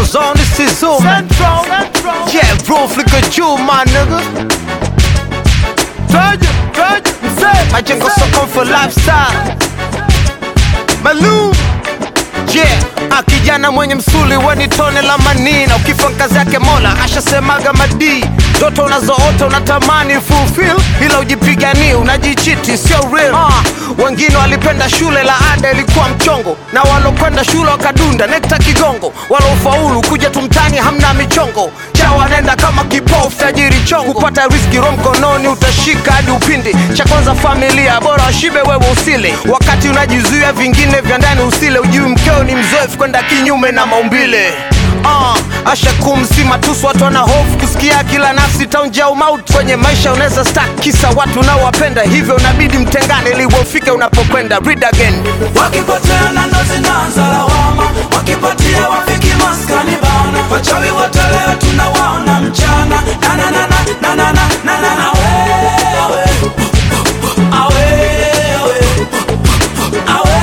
zone, this is Zoom. Central, Central. Yeah, bro, flick a jewel, my nigga. Virgin, Virgin, Mzee, Majengo Mzee. soko for lifestyle. Malum. Yeah, ah, kijana mwenye msuli weni tone la manina, ukifa kazi yake Mola ashasemaga madii. Ndoto unazoota unatamani fulfill, ila ujipiganie unajichiti, sio real. Ah, wengine walipenda shule la ada ilikuwa mchongo, na walokwenda shule wakadunda nekta kigongo, walofaulu kuja tumtani hamna michongo cha wanaenda kama kipofu tajiri chongo, kupata riski ro mkononi utashika hadi upindi. Cha kwanza familia, bora washibe wewe usile, wakati unajizuia vingine vya ndani usile, ujui mkeo ni mzoefu kwenda kinyume na maumbile. Uh, asha kumsima tusu watu wana hofu kusikia kila nafsi taunja umauti kwenye maisha unaweza stak kisa watu unaowapenda hivyo unabidi mtengane ili ufike unapokwenda read again wakipoteana ndo zinaanza lawama wakipatia wafiki maskani bana wachawi wote leo tunawaona mchana nananana nanana nanana awe awe awe awe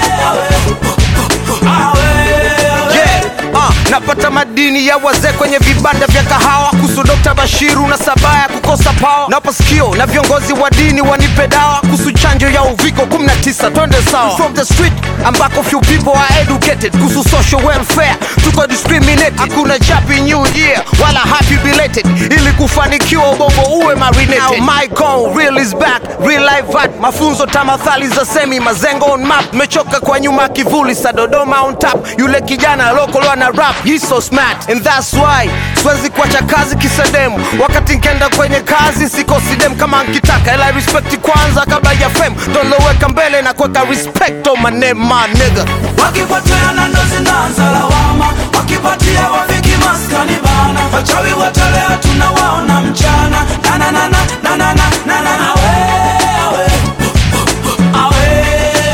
awe awe Yeah, uh, napata madini ya wazee kwenye vibanda vya kahawa kuhusu Dr. Bashiru na sabaya kukosa pawa napa sikio na viongozi wa dini wanipe dawa kuhusu chanjo ya uviko 19 twende sawa from the street ambako few people are educated kuhusu social welfare tuko discriminated hakuna happy new year wala happy belated ili kufanikiwa ubongo uwe marinated Now my goal real is back real life art mafunzo tamathali za semi mazengo on map mechoka kwa nyuma kivuli sa Dodoma on top yule kijana lokolo na rap he's so smart and that's why siwezi kuacha kazi kisedemu wakati nkenda kwenye kazi sikosi dem kama nkitaka ila respect kwanza kabla ya fame doloweka mbele na kuweka respect on my name my nigga wakipoteana ndo zinaanza lawama wakipatia wafiki maskani bana wachawi wote leo tunawaona mchana nananana nanana nanana awe awe awe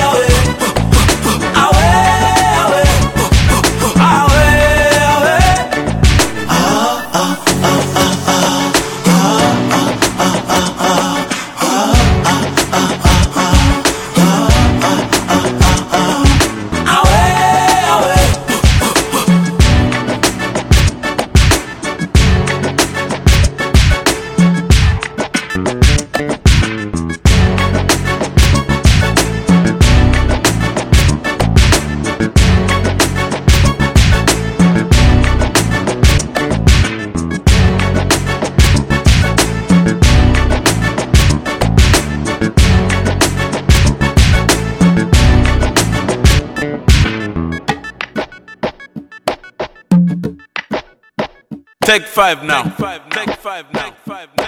awe awe awe awe awe awe awe Take five now. Take five now. Take five now.